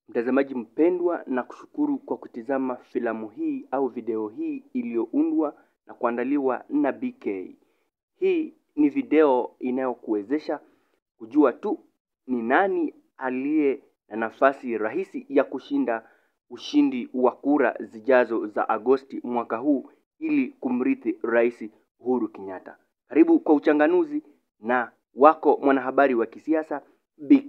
Mtazamaji mpendwa, na kushukuru kwa kutizama filamu hii au video hii iliyoundwa na kuandaliwa na BK. Hii ni video inayokuwezesha kujua tu ni nani aliye na nafasi rahisi ya kushinda ushindi wa kura zijazo za Agosti mwaka huu ili kumrithi Rais Uhuru Kenyatta. Karibu kwa uchanganuzi na wako mwanahabari wa kisiasa BK.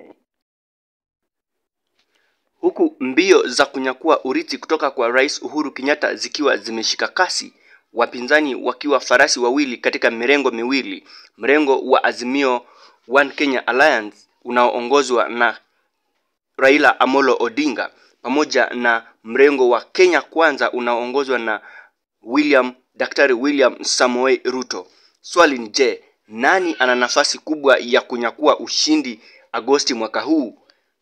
Huku mbio za kunyakua urithi kutoka kwa Rais Uhuru Kenyatta zikiwa zimeshika kasi, wapinzani wakiwa farasi wawili katika mirengo miwili, mrengo wa Azimio One Kenya Alliance unaoongozwa na Raila Amolo Odinga pamoja na mrengo wa Kenya Kwanza unaoongozwa na William Daktari William Samoei Ruto. Swali ni je, nani ana nafasi kubwa ya kunyakua ushindi Agosti mwaka huu?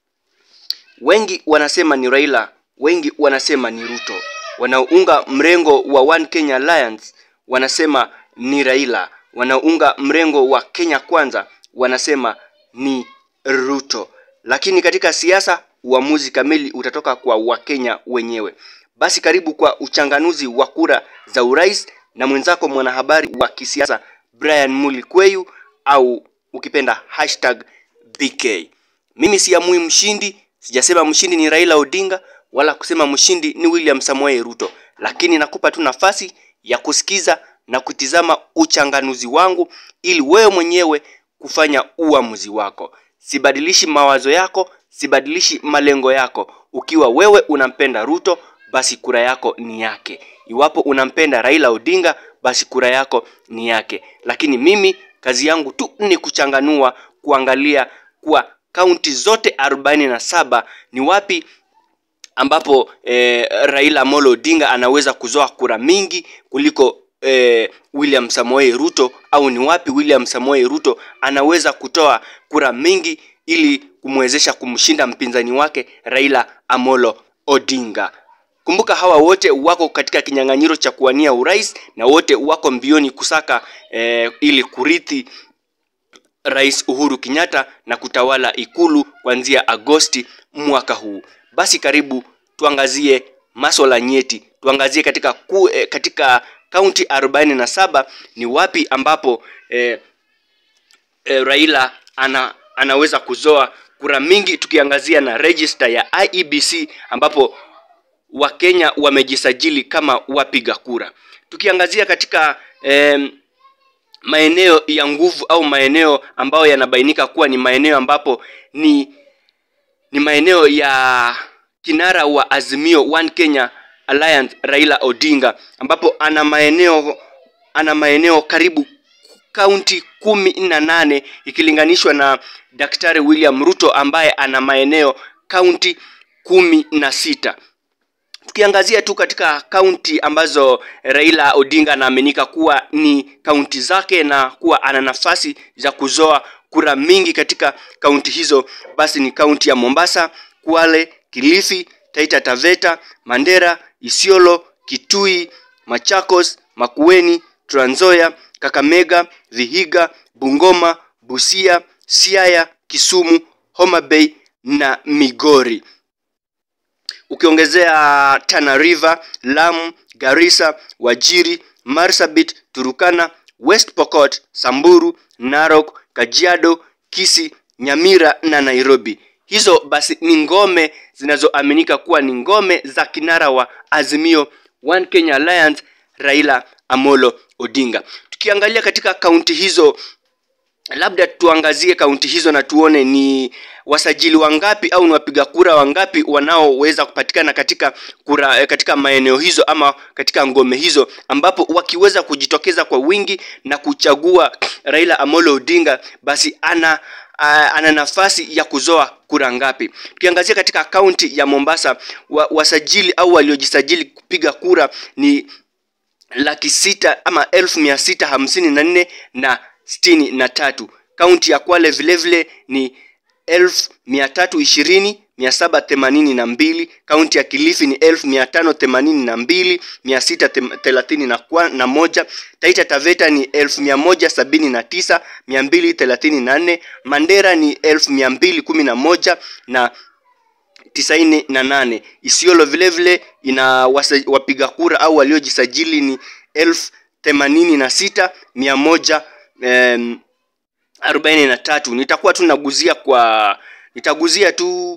Wengi wanasema ni Raila, wengi wanasema ni Ruto. Wanaounga mrengo wa One Kenya Alliance wanasema ni Raila. Wanaounga mrengo wa Kenya Kwanza wanasema ni Ruto. Lakini katika siasa uamuzi kamili utatoka kwa Wakenya wenyewe. Basi karibu kwa uchanganuzi wa kura za urais na mwenzako mwanahabari wa kisiasa Brian Mulikweyu au ukipenda hashtag BK. Mimi siamui mshindi, sijasema mshindi ni Raila Odinga wala kusema mshindi ni William Samoei Ruto, lakini nakupa tu nafasi ya kusikiza na kutizama uchanganuzi wangu ili wewe mwenyewe kufanya uamuzi wako. Sibadilishi mawazo yako, sibadilishi malengo yako. Ukiwa wewe unampenda Ruto, basi kura yako ni yake. Iwapo unampenda Raila Odinga, basi kura yako ni yake. Lakini mimi kazi yangu tu ni kuchanganua, kuangalia kwa kaunti zote arobaini na saba ni wapi ambapo eh, Raila Amolo Odinga anaweza kuzoa kura mingi kuliko eh, William Samoei Ruto au ni wapi William Samoei Ruto anaweza kutoa kura mingi ili kumwezesha kumshinda mpinzani wake Raila Amolo Odinga. Kumbuka hawa wote wako katika kinyang'anyiro cha kuwania urais na wote wako mbioni kusaka eh, ili kurithi Rais Uhuru Kenyatta na kutawala ikulu kuanzia Agosti mwaka huu. Basi karibu tuangazie maswala nyeti, tuangazie katika ku, eh, katika kaunti arobaini na saba ni wapi ambapo eh, eh, Raila ana, anaweza kuzoa kura mingi, tukiangazia na register ya IEBC ambapo Wakenya wamejisajili kama wapiga kura. Tukiangazia katika eh, maeneo ya nguvu au maeneo ambayo yanabainika kuwa ni maeneo ambapo ni ni maeneo ya kinara wa Azimio One Kenya Alliance Raila Odinga ambapo ana maeneo ana maeneo karibu kaunti kumi na nane ikilinganishwa na Daktari William Ruto ambaye ana maeneo kaunti kumi na sita. Tukiangazia tu katika kaunti ambazo Raila Odinga anaaminika kuwa ni kaunti zake na kuwa ana nafasi za kuzoa kura mingi katika kaunti hizo, basi ni kaunti ya Mombasa, Kwale, Kilifi, Taita Taveta, Mandera, Isiolo, Kitui, Machakos, Makueni, Trans Nzoia, Kakamega, Vihiga, Bungoma, Busia, Siaya, Kisumu, Homa Bay na Migori ukiongezea Tana River, Lamu, Garissa, Wajiri, Marsabit, Turukana, West Pokot, Samburu, Narok, Kajiado, Kisii, Nyamira na Nairobi. Hizo basi ni ngome zinazoaminika kuwa ni ngome za kinara wa Azimio One Kenya Alliance Raila Amolo Odinga. Tukiangalia katika kaunti hizo labda tuangazie kaunti hizo na tuone ni wasajili wangapi au ni wapiga kura wangapi wanaoweza kupatikana katika kura katika maeneo hizo ama katika ngome hizo, ambapo wakiweza kujitokeza kwa wingi na kuchagua Raila Amolo Odinga, basi ana uh, ana nafasi ya kuzoa kura ngapi. Tukiangazia katika kaunti ya Mombasa wa, wasajili au waliojisajili kupiga kura ni laki sita ama elfu mia sita hamsini na nne na sitini na tatu. Kaunti ya Kwale vilevile ni elfu mia tatu ishirini mia saba themanini na mbili. Kaunti ya Kilifi ni elfu mia tano themanini na mbili mia sita thelathini na, na moja. Taita Taveta ni elfu mia moja sabini na tisa mia mbili thelathini na nne. Mandera ni elfu mia mbili kumi na moja na tisaini na nane. Isiolo vile vile ina wasa, wapiga kura au waliojisajili ni elfu themanini na sita mia moja em, arobaini na tatu. Nitakuwa tu naguzia kwa nitaguzia tu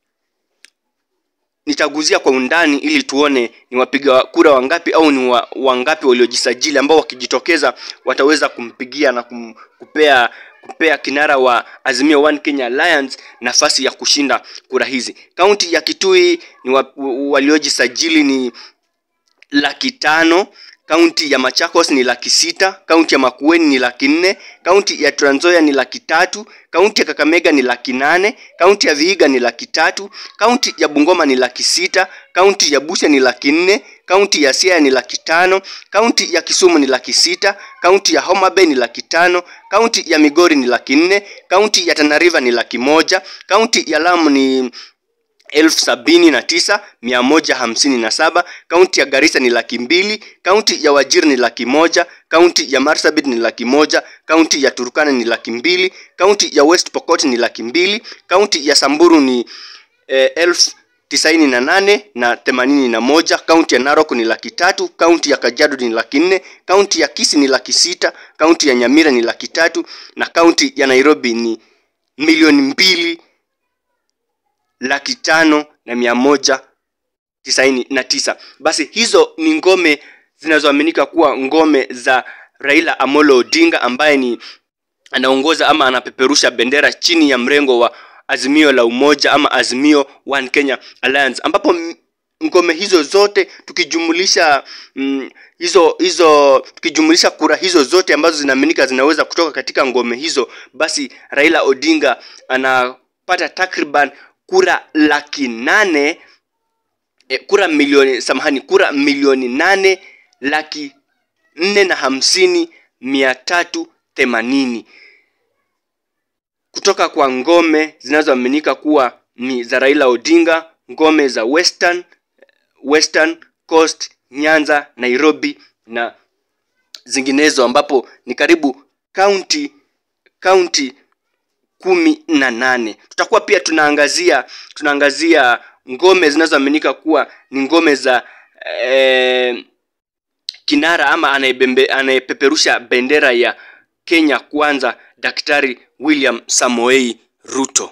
nitaguzia kwa undani ili tuone ni wapiga kura wangapi au ni wa, wangapi waliojisajili ambao wakijitokeza wataweza kumpigia na kum, kupea kupea kinara wa Azimio One Kenya Alliance nafasi ya kushinda kura hizi. Kaunti ya Kitui ni wa, waliojisajili ni laki tano kaunti ya Machakos ni laki sita kaunti ya Makueni ni laki nne kaunti ya Trans Nzoia ni laki tatu kaunti ya Kakamega ni laki nane kaunti ya Vihiga ni laki tatu kaunti ya Bungoma ni laki sita kaunti ya Busia ni laki nne kaunti ya Siaya ni laki tano kaunti ya Kisumu ni laki sita kaunti ya Homa Bay ni laki tano kaunti ya Migori ni laki nne kaunti ya Tana River ni laki moja kaunti ya Lamu ni elfu sabini na tisa mia moja hamsini na saba kaunti ya Garissa ni laki mbili kaunti ya Wajir ni laki moja kaunti ya Marsabit ni laki moja kaunti ya Turkana ni laki mbili kaunti ya West Pokot ni laki mbili kaunti ya Samburu ni eh, elfu tisaini na nane na themanini na moja kaunti ya Narok ni laki tatu kaunti ya Kajiado ni laki nne kaunti ya Kisii ni laki sita kaunti ya Nyamira ni laki tatu na kaunti ya Nairobi ni milioni mbili laki tano na mia moja tisaini na tisa. Basi hizo ni ngome zinazoaminika kuwa ngome za Raila Amolo Odinga ambaye ni anaongoza ama anapeperusha bendera chini ya mrengo wa Azimio la Umoja ama Azimio One Kenya Alliance, ambapo ngome hizo zote tukijumulisha mm, hizo hizo tukijumulisha kura hizo zote ambazo zinaaminika zinaweza kutoka katika ngome hizo, basi Raila Odinga anapata takriban kura laki nane e, kura milioni samahani, kura milioni nane laki nne na hamsini mia tatu themanini kutoka kwa ngome zinazoaminika kuwa ni za Raila Odinga, ngome za Western, Western Coast, Nyanza, Nairobi na zinginezo, ambapo ni karibu kaunti kaunti kumi na nane. Tutakuwa pia tunaangazia tunaangazia ngome zinazoaminika kuwa ni ngome za eh, kinara ama anayebembe anayepeperusha bendera ya Kenya kwanza, Daktari William Samoei Ruto.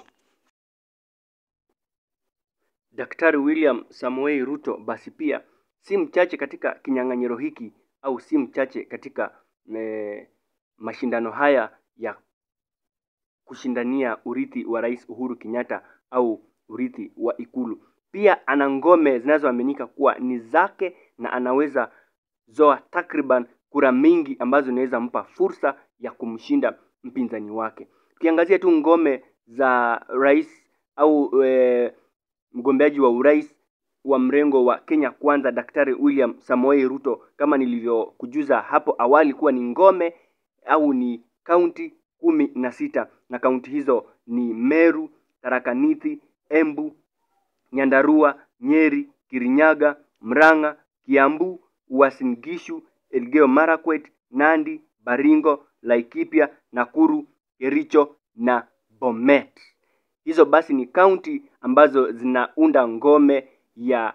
Daktari William Samoei Ruto basi pia si mchache katika kinyang'anyiro hiki au si mchache katika eh, mashindano haya ya kushindania urithi wa Rais Uhuru Kenyatta au urithi wa Ikulu. Pia ana ngome zinazoaminika kuwa ni zake na anaweza zoa takriban kura mingi ambazo zinaweza mpa fursa ya kumshinda mpinzani wake. Tukiangazia tu ngome za rais au e, mgombeaji wa urais wa mrengo wa Kenya Kwanza, Daktari William Samoei Ruto, kama nilivyokujuza hapo awali kuwa ni ngome au ni kaunti kumi na sita na kaunti hizo ni Meru, Tharaka Nithi, Embu, Nyandarua, Nyeri, Kirinyaga, Murang'a, Kiambu, Uasin Gishu, Elgeyo Marakwet, Nandi, Baringo, Laikipia, Nakuru, Kericho na Bomet. Hizo basi ni kaunti ambazo zinaunda ngome ya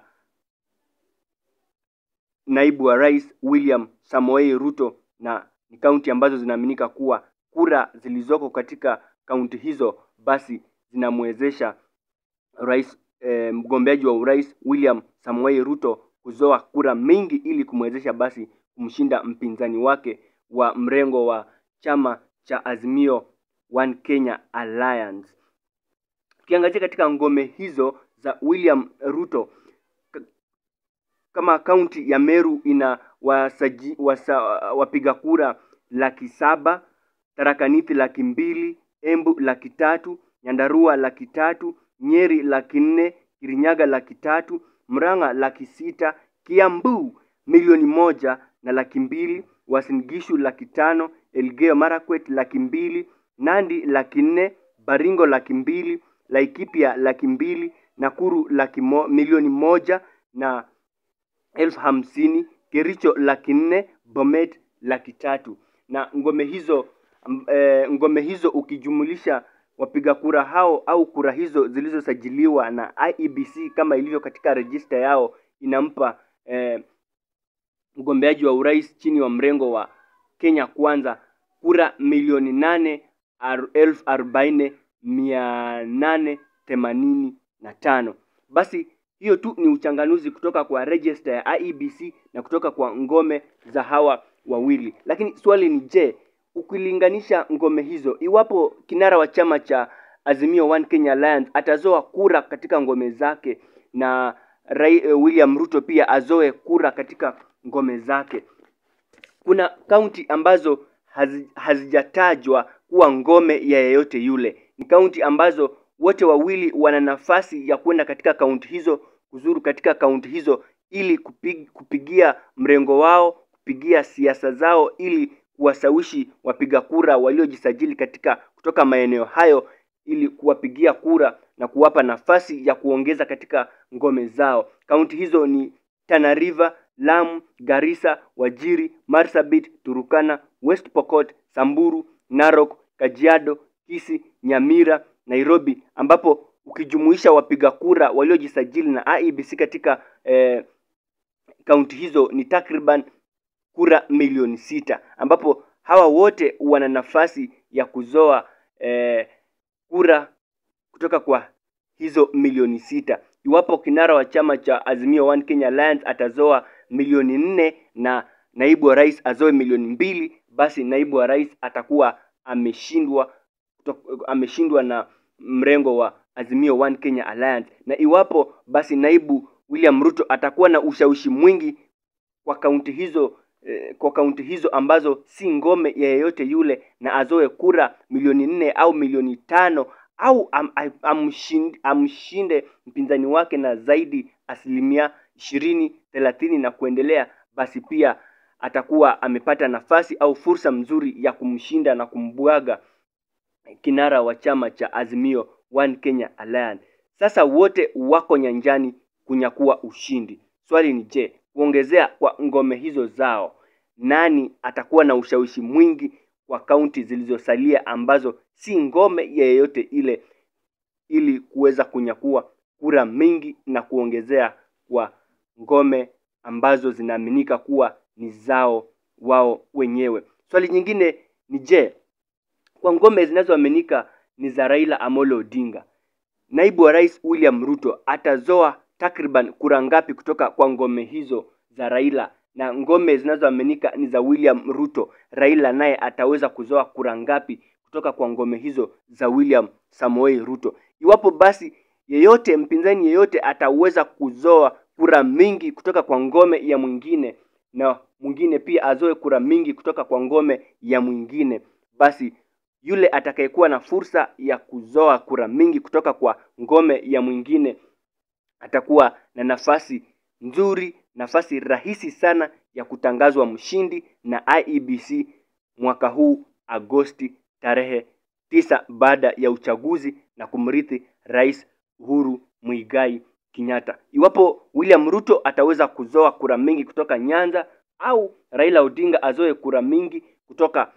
naibu wa rais William Samoei Ruto na ni kaunti ambazo zinaaminika kuwa kura zilizoko katika kaunti hizo basi zinamwezesha rais e, mgombeaji wa urais William Samoei Ruto kuzoa kura mingi ili kumwezesha basi kumshinda mpinzani wake wa mrengo wa chama cha Azimio One Kenya Alliance. Tukiangazia katika ngome hizo za William Ruto, kama kaunti ya Meru ina wasaji, wasa, wapiga kura laki saba, Tharaka Nithi laki mbili, Embu laki tatu, Nyandarua laki tatu, Nyeri laki nne, Kirinyaga laki tatu, Murang'a laki sita, Kiambu milioni moja na laki mbili, Uasin Gishu laki tano, Elgeyo Marakwet laki mbili, Nandi laki nne, Baringo laki mbili, Laikipia laki mbili, Nakuru laki mo, milioni moja na elfu hamsini, Kericho laki nne, Bomet laki tatu. Na ngome hizo e, ngome hizo ukijumulisha wapiga kura hao au kura hizo zilizosajiliwa na IEBC kama ilivyo katika rejista yao inampa eh, mgombeaji wa urais chini wa mrengo wa Kenya Kwanza kura milioni nane elfu arobaini mia nane themanini na tano. Basi hiyo tu ni uchanganuzi kutoka kwa register ya IEBC na kutoka kwa ngome za hawa wawili. Lakini swali ni je, ukilinganisha ngome hizo, iwapo kinara wa chama cha Azimio One Kenya Alliance atazoa kura katika ngome zake na Rai, William Ruto pia azoe kura katika ngome zake, kuna kaunti ambazo hazi, hazijatajwa kuwa ngome ya yeyote yule. Ni kaunti ambazo wote wawili wana nafasi ya kwenda katika kaunti hizo, kuzuru katika kaunti hizo ili kupig, kupigia mrengo wao, kupigia siasa zao ili kuwasawishi wapiga kura waliojisajili katika kutoka maeneo hayo ili kuwapigia kura na kuwapa nafasi ya kuongeza katika ngome zao. Kaunti hizo ni Tana River, Lamu, Garissa, Wajiri, Marsabit, Turukana, West Pokot, Samburu, Narok, Kajiado, Kisii, Nyamira, Nairobi ambapo ukijumuisha wapiga kura waliojisajili na IEBC katika eh, kaunti hizo ni takriban kura milioni sita ambapo hawa wote wana nafasi ya kuzoa eh, kura kutoka kwa hizo milioni sita. Iwapo kinara wa chama cha Azimio One Kenya Alliance atazoa milioni nne na naibu wa rais azoe milioni mbili, basi naibu wa rais atakuwa ameshindwa ameshindwa na mrengo wa Azimio One Kenya Alliance. Na iwapo basi naibu William Ruto atakuwa na ushawishi mwingi kwa kaunti hizo eh, kwa kaunti hizo ambazo si ngome ya yeyote yule na azoe kura milioni nne au milioni tano au am, am, amshinde, amshinde mpinzani wake na zaidi asilimia ishirini thelathini na kuendelea, basi pia atakuwa amepata nafasi au fursa mzuri ya kumshinda na kumbwaga kinara wa chama cha Azimio One Kenya Alliance. Sasa wote wako nyanjani kunyakua ushindi. Swali ni je, kuongezea kwa ngome hizo zao, nani atakuwa na ushawishi mwingi kwa kaunti zilizosalia ambazo si ngome ya yeyote ile, ili kuweza kunyakua kura mingi na kuongezea kwa ngome ambazo zinaaminika kuwa ni zao wao wenyewe. Swali nyingine ni je, kwa ngome zinazoaminika ni za Raila Amolo Odinga, naibu wa rais William Ruto atazoa takriban kura ngapi kutoka kwa ngome hizo za Raila? Na ngome zinazoaminika ni za William Ruto, Raila naye ataweza kuzoa kura ngapi kutoka kwa ngome hizo za William Samoei Ruto? Iwapo basi yeyote mpinzani yeyote ataweza kuzoa kura mingi kutoka kwa ngome ya mwingine na mwingine pia azoe kura mingi kutoka kwa ngome ya mwingine, basi yule atakayekuwa na fursa ya kuzoa kura mingi kutoka kwa ngome ya mwingine atakuwa na nafasi nzuri, nafasi rahisi sana ya kutangazwa mshindi na IEBC mwaka huu Agosti tarehe tisa baada ya uchaguzi na kumrithi Rais Uhuru Muigai Kenyatta. Iwapo William Ruto ataweza kuzoa kura mingi kutoka Nyanza au Raila Odinga azoe kura mingi kutoka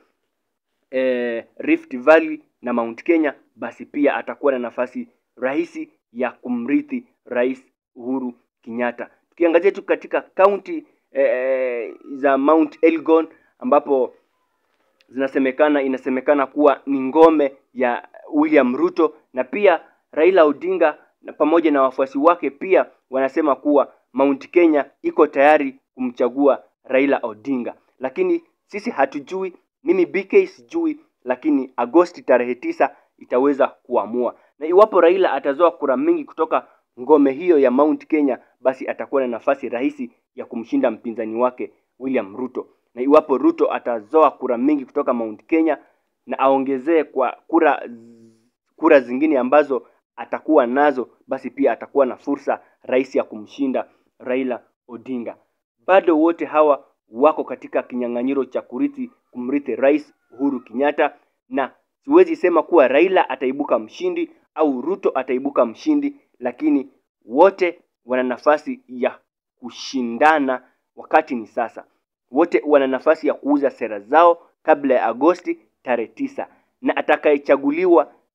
eh, Rift Valley na Mount Kenya, basi pia atakuwa na nafasi rahisi ya kumrithi Rais Uhuru Kenyatta. Tukiangazia tu katika kaunti eh, za Mount Elgon ambapo zinasemekana inasemekana kuwa ni ngome ya William Ruto na pia Raila Odinga na pamoja na wafuasi wake pia wanasema kuwa Mount Kenya iko tayari kumchagua Raila Odinga, lakini sisi hatujui, mimi BK sijui, lakini Agosti tarehe tisa itaweza kuamua, na iwapo Raila atazoa kura mingi kutoka ngome hiyo ya Mount Kenya, basi atakuwa na nafasi rahisi ya kumshinda mpinzani wake William Ruto, na iwapo Ruto atazoa kura mingi kutoka Mount Kenya na aongezee kwa kura kura zingine ambazo atakuwa nazo, basi pia atakuwa na fursa rahisi ya kumshinda Raila Odinga. Bado wote hawa wako katika kinyang'anyiro cha kurithi kumrithi Rais Uhuru Kenyatta, na siwezi sema kuwa Raila ataibuka mshindi au Ruto ataibuka mshindi, lakini wote wana nafasi ya kushindana. Wakati ni sasa, wote wana nafasi ya kuuza sera zao kabla ya Agosti tarehe tisa, na atakayechaguliwa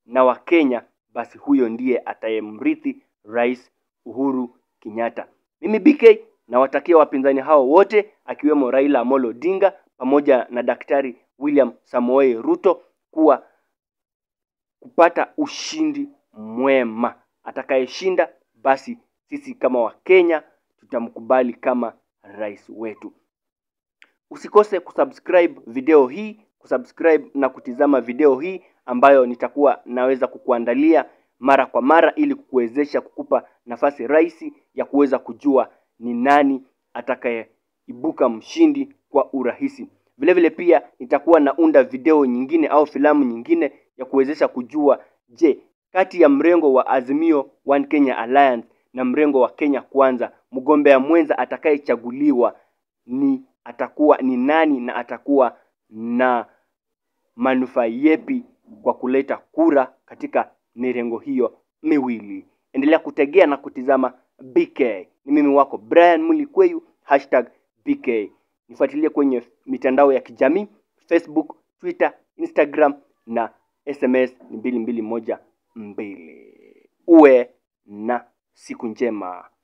na Wakenya, basi huyo ndiye atayemrithi Rais Uhuru Kenyatta. Mimi BK nawatakia wapinzani hao wote akiwemo Raila Amolo Odinga pamoja na Daktari William Samoei Ruto kuwa kupata ushindi mwema. Atakayeshinda basi sisi kama Wakenya tutamkubali kama rais wetu. Usikose kusubscribe video hii, kusubscribe na kutizama video hii ambayo nitakuwa naweza kukuandalia mara kwa mara ili kukuwezesha kukupa nafasi rahisi ya kuweza kujua ni nani atakayeibuka mshindi kwa urahisi. Vile vile pia nitakuwa naunda video nyingine au filamu nyingine ya kuwezesha kujua, je, kati ya mrengo wa Azimio One Kenya Alliance na mrengo wa Kenya Kwanza, mgombea mwenza atakayechaguliwa ni atakuwa ni nani na atakuwa na manufaa yepi kwa kuleta kura katika mirengo hiyo miwili. Endelea kutegea na kutizama BK. Ni mimi wako Brian Mulikweyu, hashtag BK. Nifuatilie kwenye mitandao ya kijamii Facebook, Twitter, Instagram na SMS ni mbili mbili moja mbili. Uwe na siku njema.